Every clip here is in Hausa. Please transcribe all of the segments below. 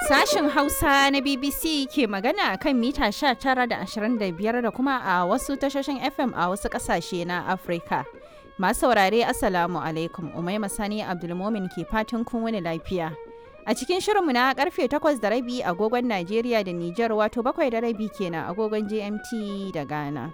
Sashen Hausa na BBC ke magana a kan mita 19 da 25 da kuma a wasu tashoshin FM a wasu ƙasashe na Afirka. Masu saurare Assalamu alaikum Umaima Sani Abdulmomin ke fatan kun wani lafiya. A cikin shirinmu na karfe 8 da rabi agogon Najeriya da Nijar wato bakwai da rabi kenan agogon GMT da Ghana.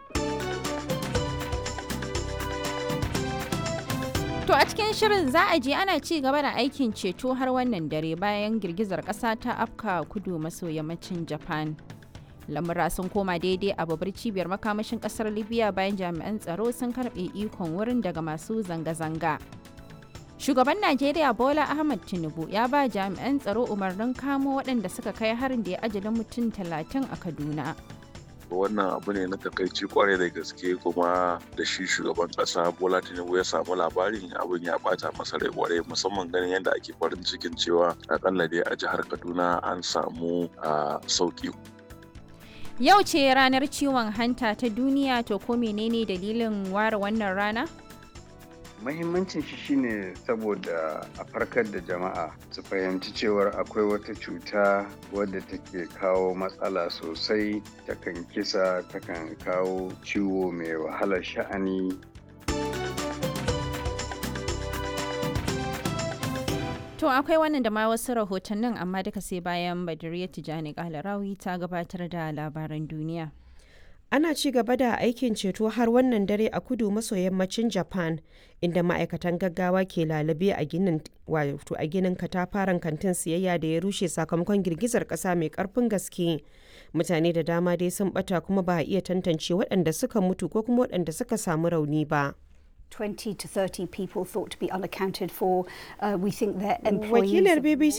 To a cikin shirin za a je ana ci gaba da aikin ceto har wannan dare bayan girgizar ƙasa ta afka kudu maso yammacin Japan. Lamura sun koma daidai a babbar cibiyar makamashin ƙasar Libya bayan jami'an tsaro sun karɓe ikon wurin daga masu zanga-zanga. Shugaban Najeriya Bola Ahmad Tinubu ya ba jami'an tsaro umarnin kamo waɗanda suka kai harin da ya ajalin mutum talatin a Kaduna. wannan abu ne na takaici kwarai da gaske kuma da shi shugaban kasa bola tinubu ya samu labarin abin ya bata masa rai kwarai musamman ganin yadda ake farin cikin cewa akalla dai a jihar kaduna an samu sauki yau ce ranar ciwon hanta ta duniya to ko menene dalilin ware wannan rana mahimmancin shi shine saboda a farkar da jama'a su fahimci cewar akwai wata cuta wadda take kawo matsala sosai takan kisa takan kawo ciwo mai wahalar sha'ani To akwai wannan da ma wasu rahotannin amma duka sai bayan Badiriya Tijani Kalarawi ta gabatar da labaran duniya. ana ci gaba da aikin ceto har wannan dare a kudu maso yammacin japan inda ma'aikatan gaggawa ke lalube a ginin wato a ginin katafaren kantin siyayya da ya rushe sakamakon girgizar kasa mai karfin gaske mutane da dama dai sun bata kuma ba a iya tantance waɗanda suka mutu ko kuma waɗanda suka samu rauni ba 20 to 30 people thought to be unaccounted for. Uh, we think their employees. Wakilar BBC